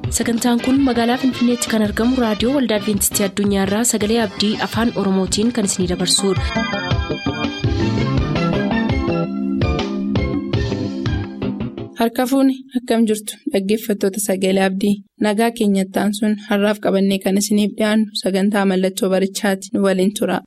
sagantaan kun magaalaa finfinneetti kan argamu raadiyoo waldaa adventistii addunyaarraa sagalee abdii afaan oromootiin kan isinidabarsudha. harka fuuni akkam jirtu dhaggeeffattoota sagalee abdii nagaa keenyattaan sun har'aaf qabannee kan isiniif dhiyaannu sagantaa mallattoo barichaati nu waliin tura.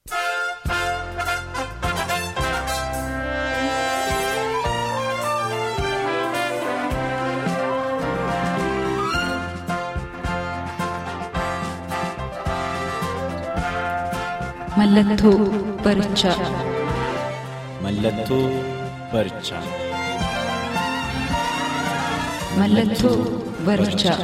Mallattoo barichaa. Mallattoo barichaa. Mallattoo barichaa.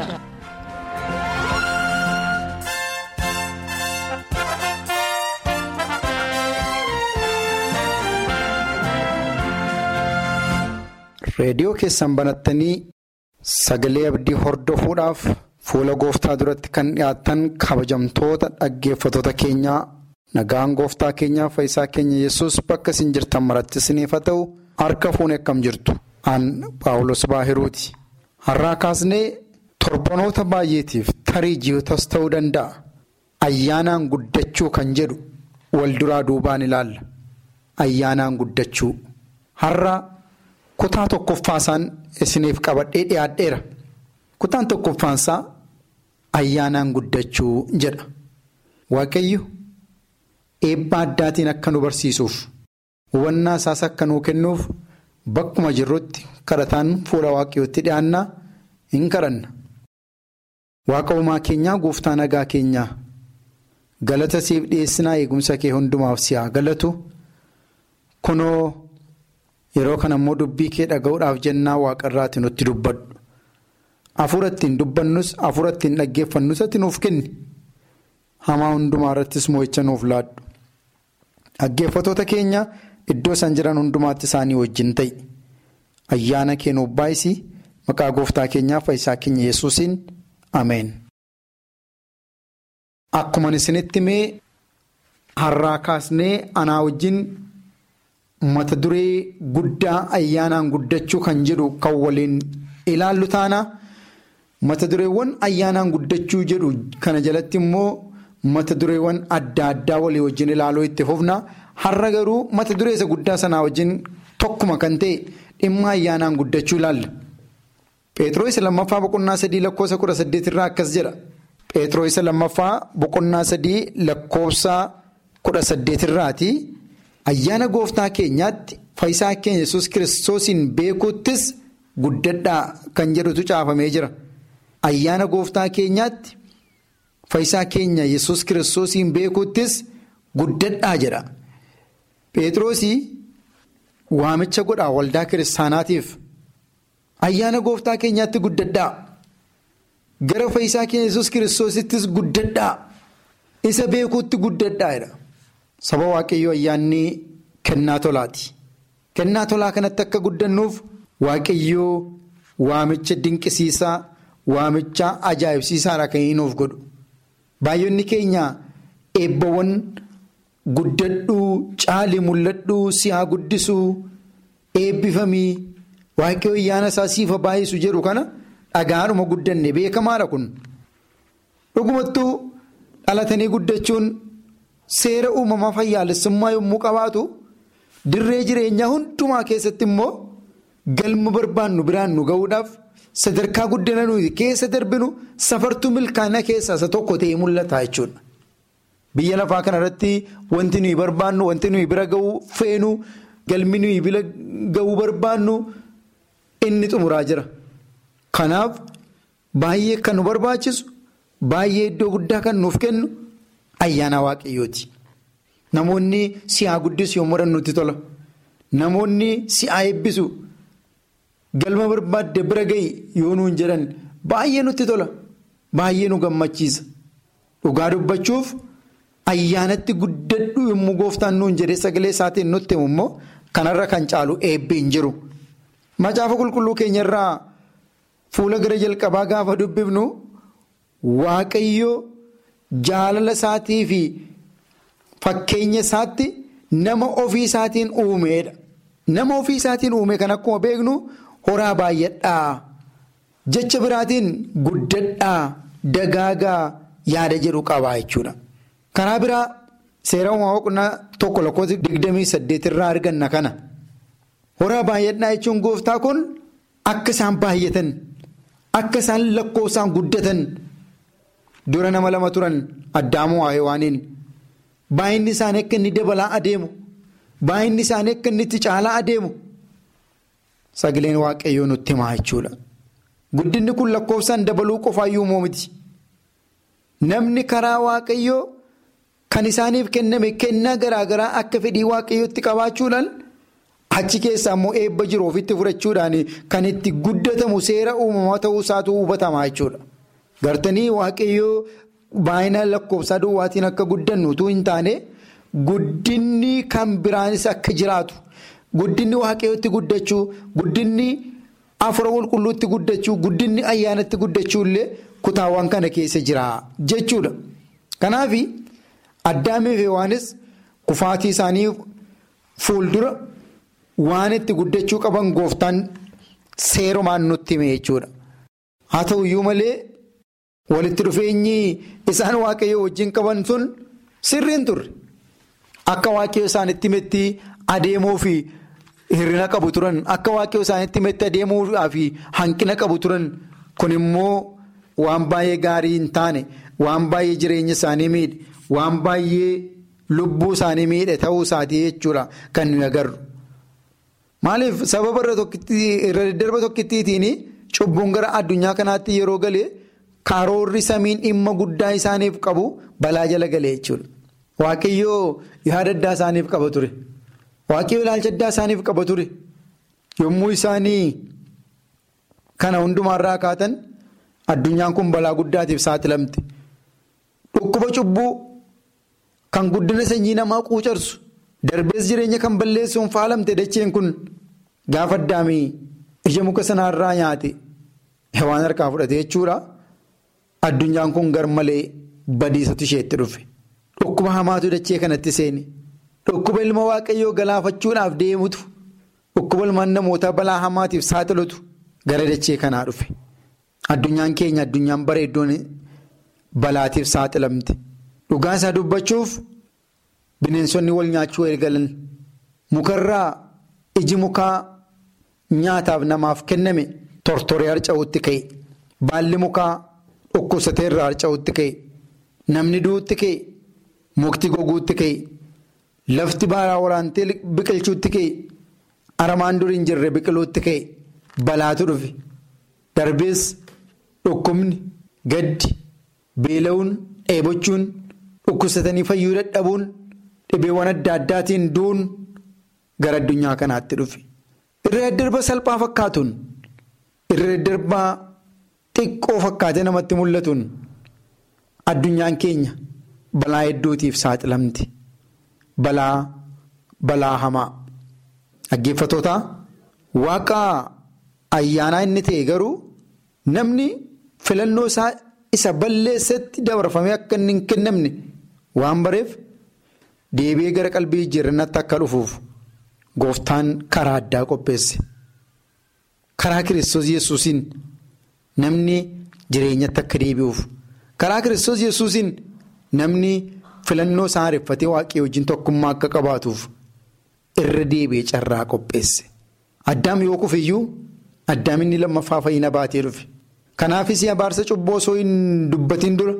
reediyoo keessan banattanii sagalee abdii hordofuudhaaf fuula gooftaa duratti kan dhiyaattan kabajamtoota dhaggeeffatoota keenyaa nagaan gooftaa keenyaa fayyisaa keenya yesus bakka isin jirtan maratti isiniif haa ta'u harka fuune akkam jirtu aan paawulos baahiruuti har'aa kaasnee torbanoota baay'eetiif tarii ji'otas ta'uu danda'a ayyaanaan guddachuu kan jedhu wal duraa duubaan ilaalla ayyaanaan guddachuu har'a. kutaa tokkoffaasaan isiniif qabadhee dhiyaadheera kutaan tokkoffaansaa ayyaanaan guddachuu jedha waaqayyo eebba addaatiin akka nu barsiisuuf hubannaa isaas akka nuu kennuuf bakkuma jirrutti kadhataan fuula waaqayyootti dhiyaannaa hin kadhanna waaqa uumaa keenyaa gooftaa nagaa keenyaa galata siif dhiyeessinaa eegumsa kee hundumaaf si haa galatu kunoo. yeroo kana immoo dubbii kee dhaga'uudhaaf jennaa waaqarraati nutti dubbadhu hafuura ittiin dubbannus hafuura ittiin dhaggeeffannus ati nuuf kenni hamaa hundumaa irrattis mo'icha nuuf laadhu dhaggeeffatoota keenya iddoo isaan jiran hundumaatti isaanii wajjin ta'i ayyaana kee nuuf baay'isi maqaa gooftaa keenyaa fayyisaa keenya yesuusiin ameen. akkuma isinitti mee har'aa kaasnee anaa wajjin. mata duree guddaa ayyaanaan guddachuu kan jedhu kan waliin ilaallu taana mata dureewwan ayyaanaan guddachuu jedhu kana jalatti immoo mata dureewwan adda addaa walii wajjin ilaaluu itti fufna har'a garuu mata duree isa guddaa sanaa wajjin tokkuma kan ta'e dhimma ayyaanaan guddachuu ilaalla. Pheexroo isa lammaffaa boqonnaa sadii lakkoofsa kudha saddeet irraa akkas jedha. Pheexroo isa lammaffaa boqonnaa sadii lakkoofsa kudha saddeet irraati. ayyaana gooftaa keenyaatti fayyisaa keenya yesus kiristoosiin beekuuttis guddadhaa kan jedhutu caafamee jira ayyaana gooftaa keenyaatti fayyisaa keenya yesus kiristoosiin beekuuttis guddadhaa jedha phexroosii waamicha godhaa waldaa kiristaanaatiif ayyaana gooftaa keenyaatti guddadhaa gara fayyisaa keenya yesus kiristoosittis guddadhaa isa beekuutti guddadhaa jedha. Saba waaqayyoo ayyaanni kennaa tolaati. Kennaa tolaa kanatti akka guddannuuf waaqayyoo waamicha dinqisiisaa, waamicha ajaa'ibsiisaadha kan inni nuuf godhu. Baay'inni keenya eebbawwan guddadhuu, caalii mul'adhuu, si'aa guddisuu, eebbifamii, waaqayyoo ayyaana isaa siifa baay'isu jedhu kana dhagaadhuma guddanne beekamaadha kun. Dhugumattuu dhalatanii guddachuun. Seera uumamaa fayyaalessummaa yommuu qabaatu dirree jireenyaa hundumaa keessatti immoo galma barbaannu biraan nu ga'uudhaaf sadarkaa guddina nuyi keessa darbinu safartuu milkaana keessaa isa tokko ta'ee mul'ata jechuudha. Biyya lafaa kanarratti wanti nuyi barbaannu wanti nuyi bira ga'uu feenu galmi nuyi bira ga'uu barbaannu inni xumuraa jira. Kanaaf baay'ee kan nu barbaachisu baay'ee iddoo guddaa kan nuuf kennu. Ayyaana waaqayyooti. Namoonni si'aa guddisu yommuu nutti tola. Namoonni si'aa eebbisu galma barbaadde bira gahi yoo nuun jedhan baay'ee nutti tola. Baay'ee nu gammachiisa. Dhugaa dubbachuuf ayyaanatti guddadhu yommuu gooftaan nuun jedhee sagalee isaatiin nutti himu immoo kanarra kan caalu eebbi hin jiru. Macaafa qulqulluu keenyarraa fuula gara jalqabaa gaafa dubbifnu waaqayyoo. Jaalala isaatii fi fakkeenya isaatti nama ofii isaatiin uumeedha. Nama ofii isaatiin uume kan akkuma beeknu horaa baay'adhaa jecha biraatiin guddadhaa dagaagaa yaada jedhu qabaa jechuudha. Karaa biraa seera uumamaa boqonnaa tokko lakkoofsa digdamii saddeet irraa arganna kana. Horaa baay'adhaa jechuun gooftaa kun akka isaan baay'atan akka isaan lakkoofsaan guddatan dura nama lama turan addaamoo waahewaaniin baay'inni isaanii akka inni dabalaa adeemu baay'inni isaanii akka inni itti caalaa adeemu sagaleen waaqayyoo nutti himaa jechuudha. Guddinni kun lakkoofsaan dabaluu qofaayyuu miti. Namni karaa waaqayyoo kan isaaniif kenname kennaa garaagaraa akka fedhii waaqayyootti qabaachuudhaan achi keessaa immoo eebba jiru ofitti fudhachuudhaan kan itti guddatamu seera uumamaa ta'uu isaatu hubatamaa jechuudha. Gartanii waaqayyoo baay'ina lakkoofsaa duwwaatiin akka guddannu utuu hin taane guddinni kan biraanis akka jiraatu guddinni waaqayyootti guddachuu guddinni afura qulqulluutti guddachuu guddinni ayyaanatti guddachuu illee kutaawwan kana keessa jira jechuudha. Kanaaf addaamiif Hewaanis kufaatii isaanii fuuldura waan itti guddachuu qaban gooftaan seerumaan nutti hime jechuudha. Haa ta'u iyyuu malee walitti dhufeenyi isaan waaqayyoo wajjin qaban sun sirriin turre akka waaqayyoo isaanitti himetti adeemuu fi hir'ina qabu turan akka waaqayyoo isaanitti himetti adeemuu fi hanqina qabu turan kun immoo waan baay'ee gaarii hin taane waan baay'ee jireenya isaanii miidhe waan baay'ee lubbuu isaanii miidhe ta'uu isaatii jechuudha kan nuyi agarru. Maaliif sababa irra daddarba tokkittiitiin cubbuun gara addunyaa kanaatti yeroo galee karoorri samiin dhimma guddaa isaaniif qabu balaa jala galee jechuudha. Waaqayyoo yaada addaa isaaniif qaba ture. Waaqayyoo ilaalcha addaa isaaniif qaba ture. Yommuu isaanii kana hundumaarraa kaatan addunyaan kun balaa guddaatiif saaxilamte. Dhukkuba cubbuu kan guddina sanyii namaa quucarsu. Darbees jireenya kan balleessuun faalamte dacheen kun gaafa addaamii ija muka sanaarraa nyaate hewaan harkaa fudhate jechuudha. Addunyaan kun gar malee badiisatu isheetti dhufe. Dhukkuba hamaatu dachee kanatti seeni. Dhukkuba ilma waaqayyoo galaafachuudhaaf deemutu. Dhukkuba ilmaan namootaa balaa hamaatiif saaxilutu gara dachee kanaa dhufe. Addunyaan keenya addunyaan bareeddoon balaatiif saaxilamte. Dhugaa isaa dubbachuuf. Bineensonni wal nyaachuu eegalan mukarraa iji mukaa nyaataaf namaaf kenname tortoree harca'uutti ka'e baalli mukaa dhukkubsatee irraa harca'uutti ka'e namni du'uutti ka'e mukti goguutti ka'e lafti baaraa waraantee biqilchuutti ka'e aramaan durii hin jirre biqiluutti ka'e balaatu dhufe darbees dhukkubni gaddi beela'uun dheebochuun dhukkubsatanii fayyuu dadhabuun. Dhibeewwan adda addaatiin duun gara addunyaa kanaatti dhufe. Irra daddarba salphaa fakkaatuun irra daddarba xiqqoo fakkaatee namatti mul'atuun addunyaan keenya balaa hedduutiif saaxilamte. Balaa balaa hamaa. Dhaggeeffatoota waaqa ayyaanaa inni ta'e garuu namni filannoo isaa isa balleessatti dabarfamee akka inni hin kennamne waan bareef. Deebi'ee gara qalbii jijjiirrannaatti akka dhufuuf gooftaan karaa addaa qopheesse. Karaa kiristoos yesuusiin namni jireenyatti akka deebi'uuf. Karaa kiristoos yesuusiin namni filannoo isaa haareffatee waaqii wajjin tokkummaa akka qabaatuuf irra deebi'ee carraa qopheesse. Addaam yoo kufiyyuu addaam inni lammaffaa fayyina baatee dhufe. Kanaafis abaarsa cubboo osoo hin dubbatiin dura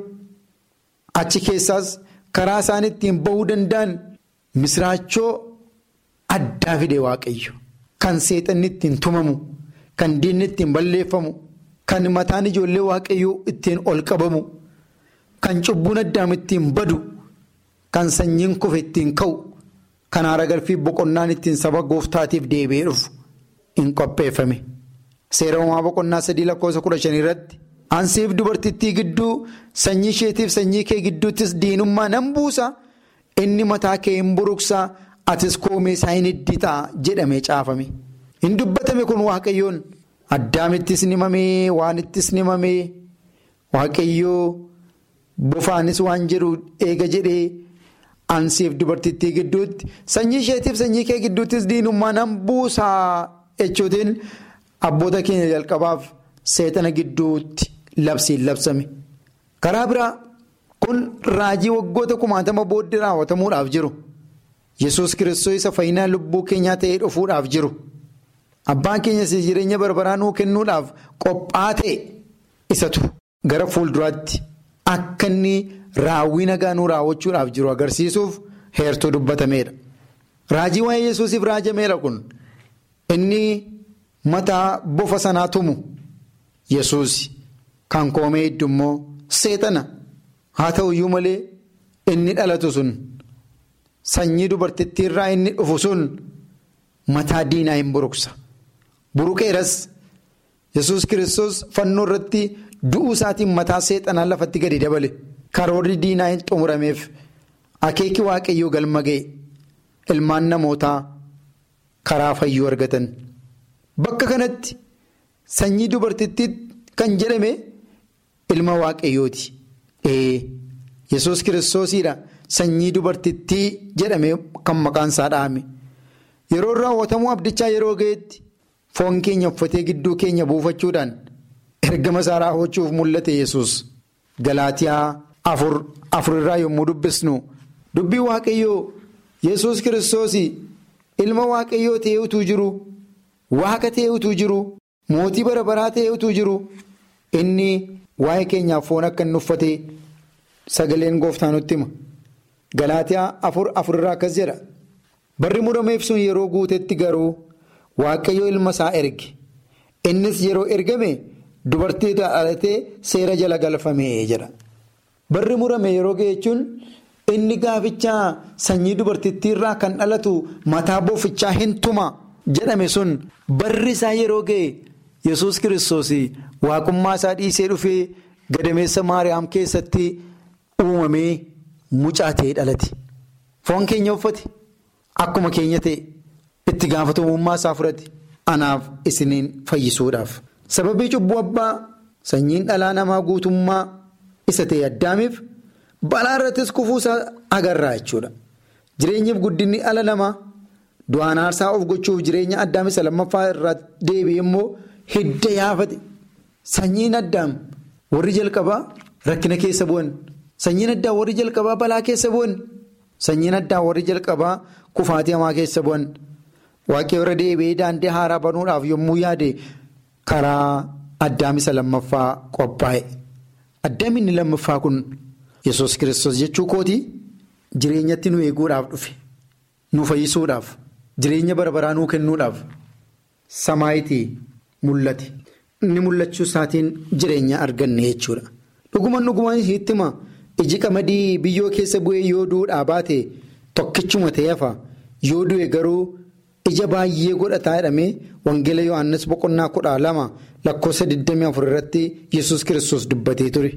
achi keessaas. karaa isaan ittiin bahuu danda'an misraachoo addaa fide waaqayyo kan seexanni ittiin tumamu kan diinni ittiin balleeffamu kan mataan ijoollee waaqayyoo ittiin ol qabamu kan cubbuun addaam ittiin badu kan sanyiin kufe ittiin ka'u kan haara galfii boqonnaan ittiin saba gooftaatiif deebi'ee dhufu hin qopheeffame seera uumaa boqonnaa sadii lakkoofsa kudha shanii irratti. Ansiif dubartittii gidduu sanyii isheetiif sanyii kee gidduuttis diinummaa nan buusa inni mataa kee hin buruqsa atis koomee isaa hin hidditaa jedhamee caafame. Hin dubbatame kun waaqayyoon addaamittis ni mamee waan ittis ni mamee waaqayyoo bofaanis waan jedhu eega jedhee ansiif dubartittii gidduutti sanyii isheetiif sanyii kee gidduuttis diinummaa nan buusaa jechuutiin abboota keenya jalqabaaf. seexana gidduutti labsiin labsame. Karaa biraa kun raajii waggoota kumaatama booddee raawwatamuudhaaf jiru. Yesuus kiristoos isa fayyinaa lubbuu keenyaa ta'ee dhufuudhaaf jiru. Abbaan keenyas jireenya barbaraa nuu kennuudhaaf qophaa ta'e isatu gara fuulduraatti akka inni raawwii nagaa nuu raawwachuudhaaf jiru agarsiisuuf heertuu dubbatameedha. Raajii waa'ee Yesuusiif raajameedha kun inni mataa bofa sanaa tumu Yesuus kan koomee hedduu immoo seexana haa ta'u iyyuu malee inni dhalatu sun sanyii dubartittiirraa inni dhufu sun mataa diinaa hin buruqsa. Buruqeeras Yesuus kiristoos fannoo irratti du'uu isaatiin mataa seexanaa lafatti gadi dabale karoorri diinaa hin xumurameef akeeki waaqayyoo galma ga'e ilmaan namootaa karaa fayyuu argatan. Bakka kanatti sanyii dubartittii kan jedhame ilma waaqayyooti. Yesuus kiristoosiidha sanyii dubartittii jedhame kan maqaan isaa dhahame. Yeroo raawwatamuu abdichaa yeroo ga'etti. Foon keenya uffatee gidduu keenya buufachuudhaan ergama isaa raawwachuuf mul'ate yesus Galaatiyaa afur afurirraa yommuu dubbisnu dubbii waaqayyoo yesus kiristoos ilma waaqayyoo ta'ee utuu jiru waaqa ta'ee utuu jiru mootii bara baraa ta'ee utuu jiru inni waa'ee keenyaaf foon akka inni uffate sagaleen gooftaa nutti hima. Galaatiyaa afur afurirraa akkas jedha barri murameef sun yeroo guutetti garuu. Waaqayyo ilma isaa erge innis yeroo ergame dubartii dhalatee seera jala galfame jedha. Barri murame yeroo ga'e jechuun inni gaafichaa sanyii dubartittiirraa kan dhalatu mataa boofichaa hin tuma jedhame sun barri isaa yeroo ga'e yesus kiristoos waaqummaa isaa dhiisee dhufee gadameessa maariyaam keessatti uumamee mucaa ta'ee dhalate. Foon keenya uffate akkuma keenya ta'e. itti gaafatamummaa isaa fudhate anaaf isiniin fayyisuudhaaf sababii cubbuu abbaa sanyiin dhalaa namaa guutummaa isa ta'e addaamiif balaa irrattis kufuusaa agarraa jechuudha jireenyiif guddinni dhala namaa du'aan aarsaa of gochuuf jireenya addaam isa lammaffaa irraa deebi'e immoo hidda yaafate sanyiin addaam warri jalqabaa rakkina keessa bu'an sanyiin addaa warri jalqabaa balaa keessa bu'an sanyiin addaa warri jalqabaa kufaatii hamaa keessa bu'an. Waaqayyo irra deebi'ee daandii haaraa banuudhaaf yommuu yaade karaa addaam isa lammaffaa qophaa'e. Addaam inni lammaffaa kun yesus kiristoos jechuu kooti jireenyatti nu eeguudhaaf dhufe nu fayyisuudhaaf jireenya barbaraa nuu kennuudhaaf samaayitii mul'ate. Inni mul'achuu isaatiin jireenya arganne jechuudha. Dhuguman dhuguman hittima iji qamadii biyyoo keessa bu'ee yoo duudhaa baate tokkichuma ta'ee hafa yoo du'e garuu. ija baay'ee godhataa jedhamee wangeela yohannis boqonnaa kudha lama lakkoofsa 24 irratti yesus kiristoos dubbatee ture.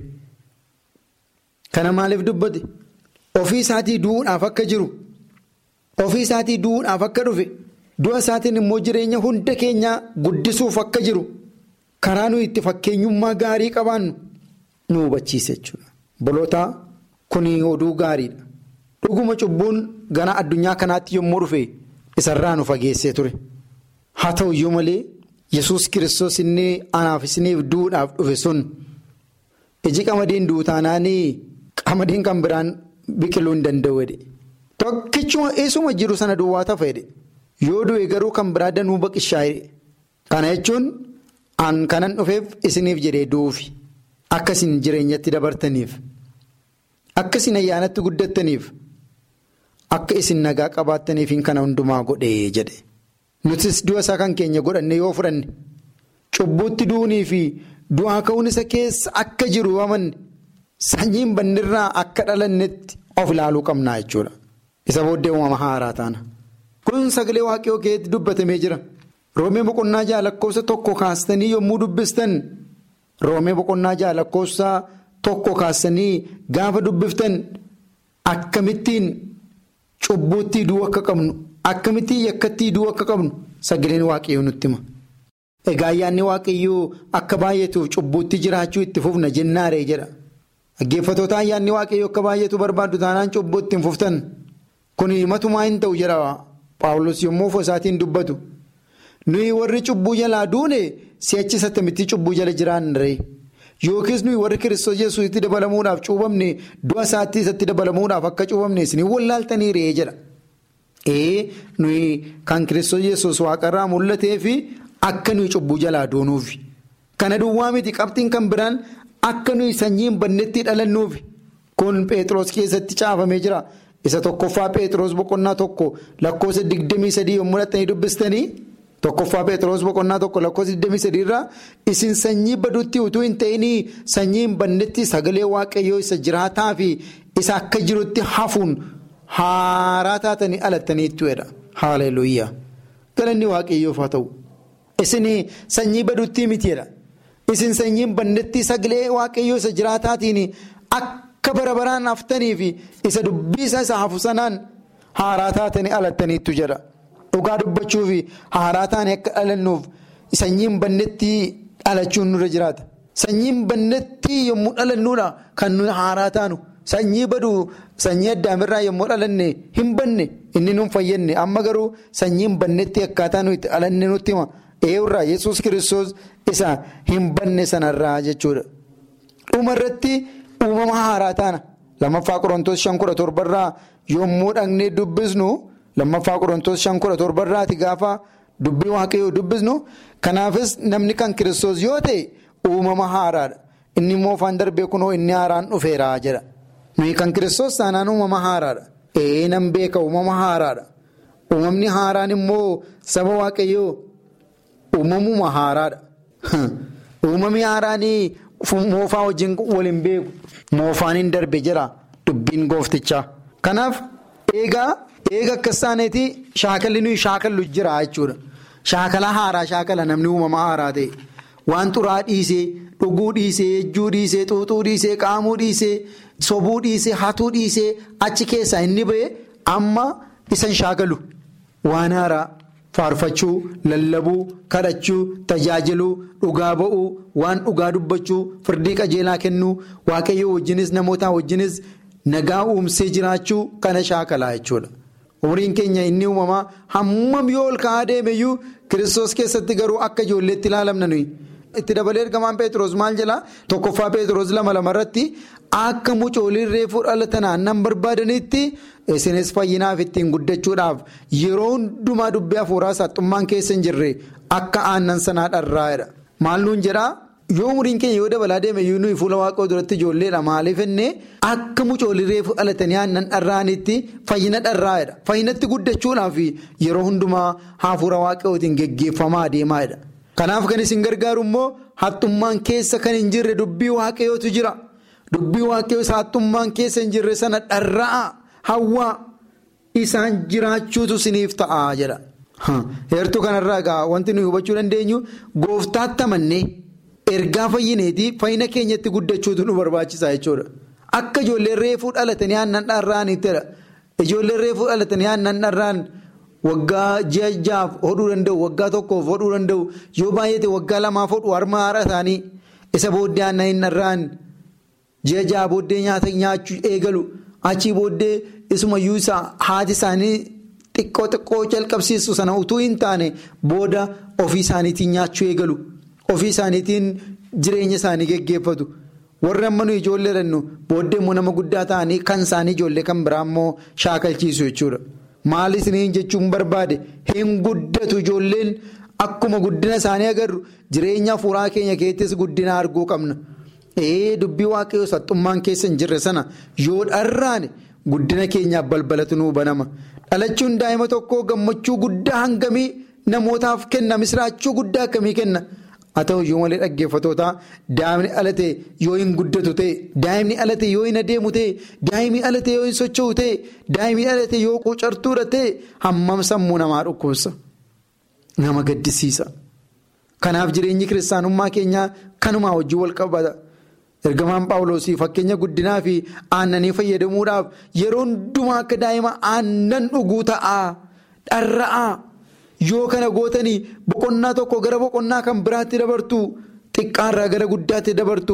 Kana maaliif dubbate? Ofii isaatii du'uudhaaf akka jiru ofii isaatii du'uudhaaf akka dhufe du'a isaatiin immoo jireenya hunda keenyaa guddisuuf akka jiru karaa nuyi itti fakkeenyummaa gaarii qabaannu nu hubachiise jechuudha. Bolootaa kuni oduu gaariidha. Dhuguma cubbuun gara addunyaa kanaatti yommuu dhufe. isarraa nu fageessee ture haa ta'u iyyuu malee yesus kiristoos inni anaaf isiniif du'uudhaaf dhufe sun iji qamadiin duutaanaanii qamadiin kan biraan biqiluu hin danda'u jedhe tokkichuma eessuma jiru sana duwwaa tafa jedhe yoo du'e garuu kan biraa danuu baqishaa jedhe kana jechuun an kanan dhufeef isiniif jedhee du'uufi akka isin jireenyatti dabartaniif akka isin ayyaanatti guddattaniif. Akka isin nagaa qabaattaniif kana hundumaa godhee jedhe nutis du'a isaa kan keenya godhanne yoo fudhanne cubbuutti du'uunii fi du'aa ka'uun isa keessa akka jiru amanne sanyiin bannirraa akka dhalannetti of ilaaluu qabnaa jechuudha. Isa booddee uumama haaraa taana. Kun sagalee waaqayyoo keessatti dubbatamee jira. Roomee boqonnaa ja'a lakkoofsa tokko kaastanii yommuu dubbistan roomee boqonnaa ja'a lakkoofsa tokko kaastanii gaafa dubbiftan akkamittiin. Cubbuutti du'uu akka qabnu akkamittiin yakkatti du'uu akka qabnu sagaleen waaqayyoo nutti hima. Egaa ayyaanni waaqayyoo akka baay'atuuf cubbuutti jiraachuu itti fufna jennaaree jedha. Dhaggeeffatoota ayyaanni waaqayyoo akka baay'atu barbaaddu taanaan cubbuutti hin fuftan. Kun matumaa hin ta'u jedha Paawulos yommuu ofii isaatiin dubbatu. nuyi warri cubbuu jalaa duune si'achi sattamitti cubbuu jala jiraanne yookiis nuyi warri kiristoos yesuusitti dabalamuudhaaf cuubamne du'a isaatti isatti dabalamuudhaaf akka cuubamne isin wallaaltanii ree jedha. ee nuyi kan kiristoos yesuus waaqarraa mul'atee fi akka nuyi cubbuu jalaa duunuufi kana duwwaa miti qabxiin kan biraan akka nuyi sanyiin bannetti dhalannuufi kun Pheexroos keessatti caafamee jira. isa tokkoffaa Pheexroos boqonnaa tokko lakkoofsa digdamii sadii yommuu dhattanii dubbistanii tokkoffaa Pheexroos boqonnaa tokko lakkoofsa digdamii sadii irraa isin sanyii baduutti utuu hin ta'inii sanyii hin bannetti sagalee waaqayyoo isa jiraataa fi isa akka jirutti hafuun haaraa taatanii alattaniitu jedha haaleluyyaa galanni waaqayyoof haa ta'u isin sanyii baduutti mitiidha isin sanyii hin bannetti sagalee waaqayyoo isa jiraataatiin akka. Akka bara baraan haftanii fi isa dubbii isa hafu sanaan haaraa taatanii alattaniitu jedha. Dhugaa dubbachuu fi haaraa taanii akka dhalannuuf sanyiin bannetti dhalachuun nurra jiraata. Sanyiin bannetti yommuu dhalannuudha kan nuyi haaraa taanu. Sanyii baduu sanyii addaamirraa yommuu dhalanne hin banne inni nuun fayyadne amma garuu sanyiin bannetti akkaataa nuyi itti dhalanne nutti hima. Eeyurraa Yesuus kiristoos isa hin banne sanarraa jechuudha. Dhumarratti. uumama haaraa taana lammaffaa qorontoos shan kudha torbarraa yommuu dhaqnee dubbisnu lammaffaa qorontoos shan kudha torbarraati gaafa dubbii waaqayyoo dubbisnu kanaafis namni kan kiristoos yoo ta'e uumama haaraadha inni immoo afaan darbee kunoo inni haaraan dhufeera jedha nuyi kan kiristoos taanaan uumama haaraadha ee nan beeka uumama haaraadha uumamni haaraan immoo saba waaqayyoo uumamuma haaraadha uumamni haaraanii. Moofaa wajjin waliin beeku moofaan hin darbe jira dubbiin gooftichaa. Kanaaf eegaa eega akkas taaneeti shaakalli nuyi shaakallu jira jechuudha. Shaakala haaraa shaakala namni uumama haaraa ta'e waan xuraa dhiisee dhuguu dhiisee ejjuu dhiisee xuuxuu dhiisee qaamuu dhiisee sobuu dhiisee hatuu dhiisee achi keessaa inni ba'e amma isan shaakalu waan haaraa. Faarfachuu, lallabuu, kadhachuu, tajaajiluu, dhugaa ba'uu, waan dhugaa dubbachuu, firdii qajeelaa kennuu, waaqayyoo wajjinis namoota wajjinis nagaa uumsee jiraachuu kana shaakalaa jechuudha. Umriin keenya inni uumamaa hammam yoo ol ka'aa deemeyyuu kiristoos keessatti garuu akka ijoolleetti ilaalamna nuyi. Itti dabalee ergamaan Pheexroos maal jedhaa tokkoffaa Pheexroos lama lama irratti akka mucooliin reefuu dhalatan aannan barbaadanitti isinis fayyinaaf ittiin guddachuudhaaf yeroo hundumaa dubbii hafuuraa saaxummaan keessa hin jirre akka aannan sanaa dharraa'edha. Maal nuun jedhaa yoo umriin keenya yoo dabalaa deeme iyyuu nuyi fuula waaqoo duratti ijoolleedha maaliif innee akka mucooliin reefuu dhalatanii aannan dharraa'anitti fayyina dharraa'edha. Fayyinatti guddachuudhaaf yeroo hundumaa hafuura waaqootiin geggeeffamaa adeemaadha. Kanaaf kan isin gargaaru immoo hattummaan keessa kan hin jirre dubbii waaqayyootu jira. Dubbii waaqayyoo isa hattummaan keessa hin jirre sana dharra'a hawwaa isaan jiraachuutu isiniif ta'a jedha. Heertuu kanarraa egaa wanti nuyi hubachuu dandeenyu gooftaatti amannee ergaa fayyineetii fayyina keenyatti guddachuutu nu barbaachisa jechuudha. Akka ijoolleen reefuu dhalatanii aannan dharraa'anittidha. Ijoolleen reefuu dhalatanii aannan dharraa'an. Waggaa ji'a ja'aaf hodhuu danda'u waggaa tokkoof hodhuu danda'u yoo baay'ate waggaa lamaaf hodhu harma haadha isaanii isa booddee aannan hin dharraan ji'a ja'a booddee nyaata nyaachuu eegalu achii booddee isumayyuu isaa haati isaanii xiqqoo xiqqoo jalqabsiisu sana utuu hin taane booda ofii isaaniitiin nyaachuu eegalu ofii isaaniitiin jireenya isaanii geggeeffatu warri amma nuyi ijoollee jennu booddee immoo nama guddaa ta'anii kan isaanii ijoollee kan biraa immoo shaakalchiisu jechuudha. Maal isiniin jechuun barbaade hin guddatu ijoolleen akkuma guddina isaanii agarru jireenya hafuuraa keenya keessatti guddina arguu qabna. Ee dubbii waaqayyoo saxxummaan keessa hin jirre sana yoo dharraane guddina keenyaaf balbalatu nuu banama. Dhalachuun daa'ima tokkoo gammachuu guddaa hangamii namootaaf kenna misiraachuu guddaa akkamii kenna. Haa ta'u iyyuu malee dhaggeeffatootaa daa'imni alate yoo hin guddatu ta'e daa'imni alate yoo hin adeemu ta'e daa'imni alate yoo hin socho'u ta'e daa'imni alate yoo qucartuudha ta'e hammam sammuu namaa dhukkubsa nama gaddisiisa. Kanaaf jireenyi kiristaanummaa keenyaa kanumaa wajjin wal qabata. Ergamaan Paawuloosii fakkeenya guddinaa fi aannanii fayyadamuudhaaf yeroo hundumaa akka daa'ima aannan dhuguu ta'aa dharra'aa. Yoo kana gootanii boqonnaa tokko gara boqonnaa kan biraatti dabartu xiqqaarraa gara guddaatti dabartu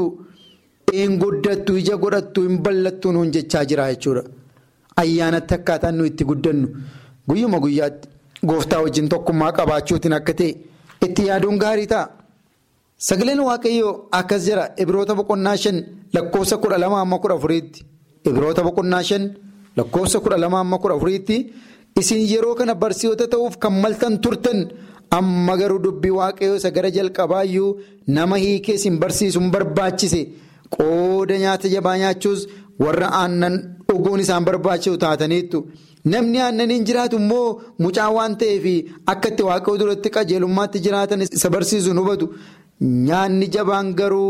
een guddattu ija godhattu hin ballattu nuun jechaa jira jechuudha. Ayyaanatti akkaataan nuyi itti guddannu guyyuma guyyaatti gooftaa wajjin tokkummaa qabaachuutiin akka ta'e itti yaaduun gaarii ta'a. Sagaleen waaqayyoo akkas jira Ibroota boqonnaa shan lakkoofsa kudha lama amma kudha afuriitti. Ibroota boqonnaa shan lakkoofsa kudha lama amma kudha afuriitti isin yeroo kana barsiisota ta'uuf kan maltan turtan amma garuu dubbii waaqayyoo isa gara jalqabaayyuu nama hiikee isin barsiisuun barbaachise qooda nyaata jabaa nyaachuus warra aannan dhuguun isaan barbaachisu taataniittu. Namni aannaniin jiraatu immoo mucaa waan ta'eef akka itti waaqayyoo duratti qajeelummaatti jiraatan isa barsiisuun hubatu. Nyaanni jabaan garuu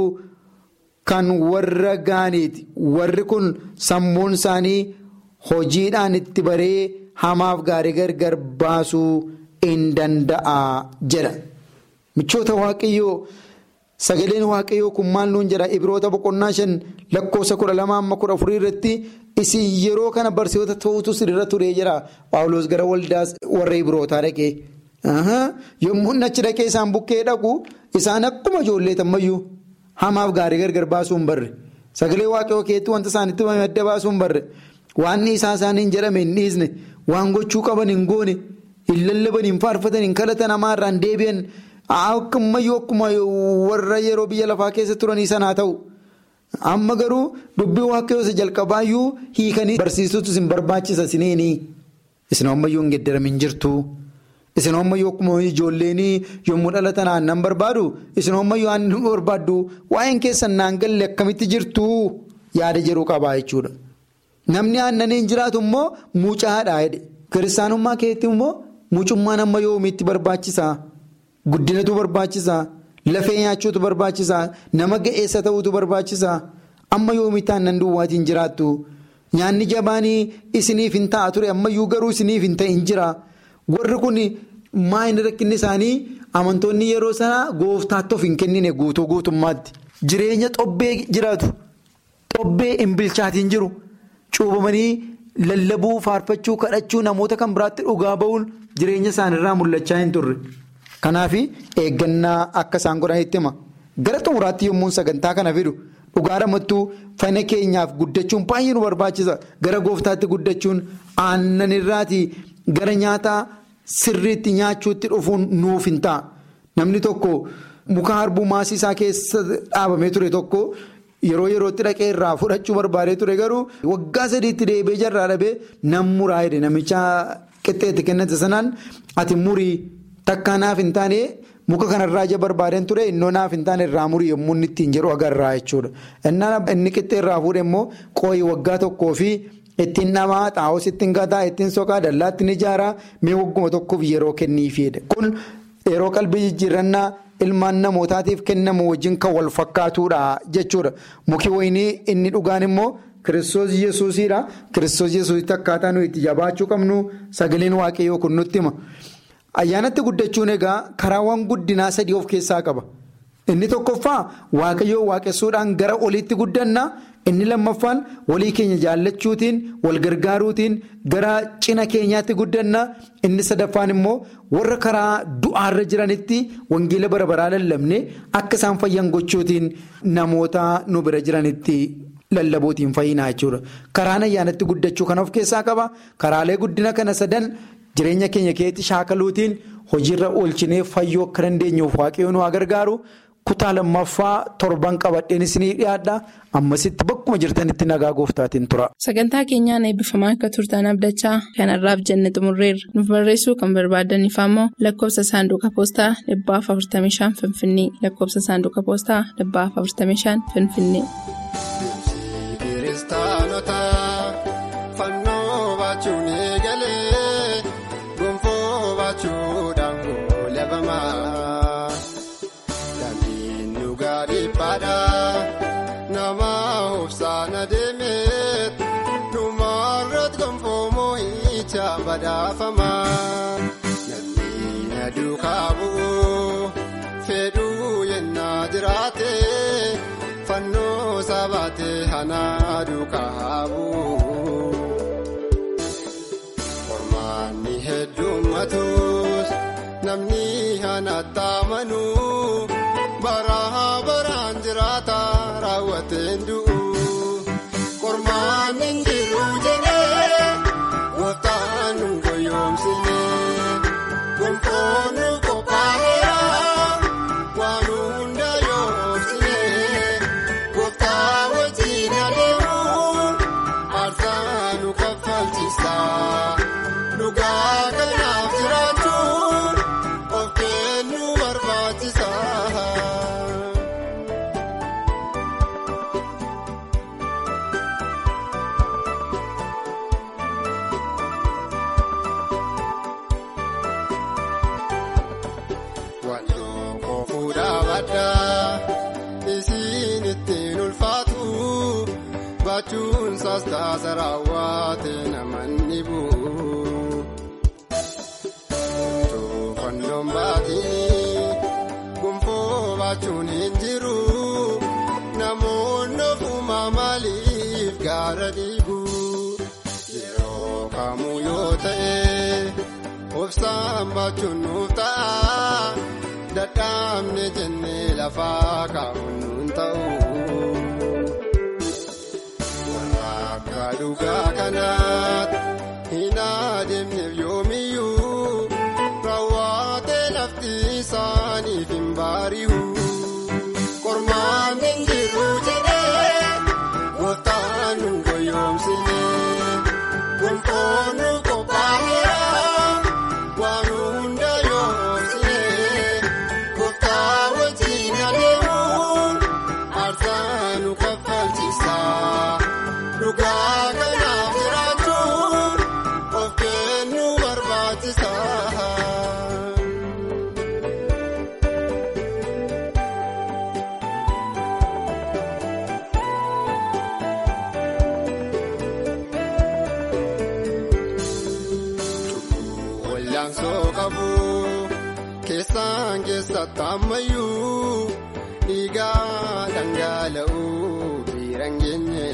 kan warra gaaniiti. Warri kun sammuun isaanii hojiidhaan itti baree hamaaf gaarii gargar baasuu hin danda'a jedha. Michoota waaqayyoo sagaleen waaqayyoo kun maal nuun jedha Ibroota boqonnaa shan lakkoofsa kudha lama amma kudha afurii irratti isin yeroo kana barsiisota ta'utu sirra turee jira. Paawuloos gara waldaa warra Ibrootaa dhaqee. Yommuu achi dhaqee isaan bukkee dhaqu isaan akkuma ijoollee tammayyuu hamaaf gaarii gargar baasuu hin barre sagalee waaqayyoo keetti wanta isaanitti madda baasuu hin barre waan isaa isaanii hin jedhame hin dhiisne waan gochuu qaban hin goone hin lallaban hin faarfatan hin kadhatan hamaarraa hin deebi'an akkumayyuu akkuma warra yeroo biyya lafaa keessa turanii sanaa ta'u. Amma garuu dubbii waaqayyoo isa jalqabaayyuu hiikanii barsiisutu isin barbaachisa isiniini. Isin ammayyuu hin geddaramin jirtu. Isin ammayyuu akkuma ijoolleen yommuu dhalatan aannan barbaadu isin ammayyuu aannan barbaaddu waa'een keessan naan galle akkamitti jirtu yaada jedhu qabaa jechuudha. Namni aannaniin jiraatu immoo mucaadha jedhe. Kiristaanummaa keetti immoo mucummaan amma yoomiitti barbaachisa. Guddinatu barbaachisa. Lafee nyaachuutu barbaachisa. Nama ga'eessa ta'uutu barbaachisa. Amma yoomiitti aannan duwwaatiin jiraattu. Nyaanni jabaanii isiniif hin ta'a ture ammayyuu garuu isiniif hin ta'in jira. Warri kun maayini rakkinni isaanii amantoonni yeroo sanaa gooftaatti of hin kennine guutuu guutummaatti. Jireenya xobbee jiraatu. Xobbee hin bilchaatiin jiru. Cuubamanii lallabuu, faarfachuu, kadhachuu namoota kan biraatti dhugaa ba'uun jireenya isaaniirraa mul'achaa hin turre. Kanaaf eeggannaa akka isaan godhanitti hima. Gara xumuraatti yommuu sagantaa kana fidu dhugaa ramattuu fayina keenyaaf guddachuun baay'ee nu barbaachisa. Gara gooftaatti guddachuun aannan irraati gara nyaataa sirriitti nyaachuutti dhufuun nuuf hin ta'a. Namni tokko muka harbuu maasii isaa keessa dhaabamee ture tokko yeroo yerootti dhaqee irraa fudhachuu barbaadee ture garuu waggaa sadiitti deebee jarraa dhabee nan muraa jedhe namicha qixxeetti kennate sanaan ati murii. Takkaa naaf hin taane muka kanarraa ija barbaadeen ture innoo naaf hin taane irraa murii yommuu inni ittiin jedhu agarraa jechuudha. Inni qixxee irraa fuudhe immoo qooyi waggaa tokkoo fi ittiin namaa xaa'oos ittiin gataa ittiin soqaa dallaa ittiin ijaaraa mee wagguma tokkoof yeroo kenniifiidha. Kun yeroo qalbii jijjiirannaa ilmaan namootaatiif kennamu wajjin kan wal fakkaatudha jechuudha. Muki wayinii inni dhugaan immoo. Kiristoos Yesuusiidha. Kiristoos Yesuusitti akkaataa nuyi itti jabaachuu qabnu sagaleen waaqayyoo kun nutti hima. Ayyaanatti guddachuun egaa karaawwan guddinaa sadii of keessaa qaba. Inni tokkoffaa waaqayyoo waaqessuudhaan gara oliitti guddanna. Inni lammaffaan walii keenya jaallachuutiin wal gargaaruutiin gara cina keenyaatti guddanna. Inni sadaffaan immoo warra karaa du'aarra jiranitti wangeela bara baraa lallabne akka isaan fayyan gochuutiin namoota nu bira jiranitti lallabuutiin fayyinaa jechuudha. Karaan ayyaanatti guddachuu kan of keessaa qaba. Karaalee guddina kana sadan. Jireenya keenya keessatti shaakaluutiin hojiirra oolchinee fayyuu akka dandeenyuuf waaqayyoon nu gargaaru kutaa lammaffaa torban qabadheen isinii dhiyaadha. Ammasitti bakkuma jirtanitti nagaa gooftaatiin tura. Sagantaa keenyaan eebbifamaa akka turtan abdachaa kanarraaf jenne xumurreerra. Nuuf barreessuu kan barbaadaniif ammoo lakkoofsa saanduqa poostaa dhibbaaf 45 Finfinnee lakkoofsa saanduqa poostaa dhibbaaf 45 Finfinnee. Namni na duukaa bu'u fedhuu yennaa jiraate fannoo sabaate hanaa duukaa bu'u. Qormaanni heddummatus namni hanatti amanu bara baraan jiraata raawwateen du'u. Qormaanni jiru jedhee gooftaan nu goyoomsine raawwadhaa isiin ittiin ulfaatu baachuun saastaasa raawwate namanni bu'u. Toofannoon baatiin gonfoo baachuun hin jiru namoonni ofuma maaliif gaara dhiibu yeroo kamuu yoo ta'e. Obsaan baachuun nuuf ta'a dadhaabne jennee lafaa kaa'uun nuun ta'u. Warra akka dhugaa kanaatti hin adeemneef yoomiyyuu raawwatee lafti isaaniif hin baari'u. Qormaan hin jiru jedhee gooftaan nu goyoomsine gonfoon nu qophaa'eera. Waan hunda yoomsine gooftaa wajjin adeemuun aarsaa nu kaffalchiisa. Dhugaa kanaaf jiraachuun of kennuu barbaachisa. Wallaansoo qabu keessaan keessatti ammayyuu dhiigaa dhangala'uu biiraan geenye.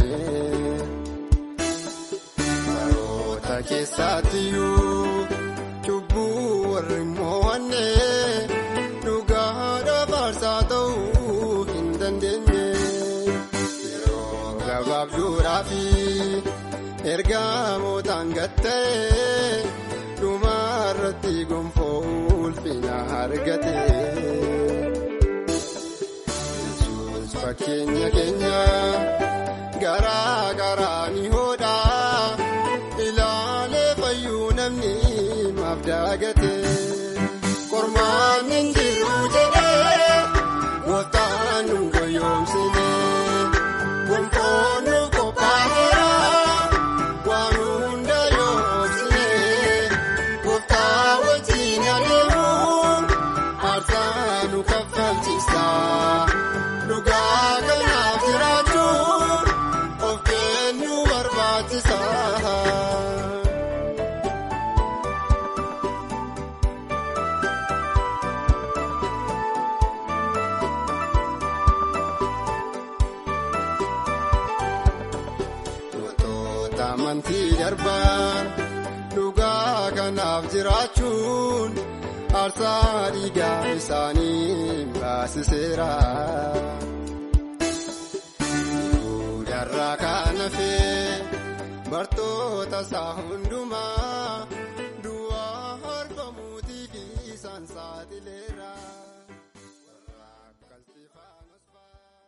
Baroota keessaatiyyuu cubbuu warri mo'anne dhugaa faarsaa ta'uu hin dandeenye. Yeroo gabaabduudhaa fi ergamootaan gatta'e. Dhumarratti gonfoo ulfina argate. Yesuus fakkeenya keenya garaa garaa ni hodha. Ilaalee fayyuu namni maaf daagate. Qormaan hin jiru jedhee gooftaan nu goyoomsine. Gonfoon nu qophaa'eera. Waan hunda yoomsine. Gooftaa wajjin adeemuun aarsaa nu kaffalchiisa. Dhugaa kanaaf jiraachuun of kennuu barbaachisa. Gootota amantii darban. Dhugaa kanaaf jiraachuun aarsaa dhiigaa isaanii baasiseera. Yihudarraa kan hafe bartoota isaa hundumaa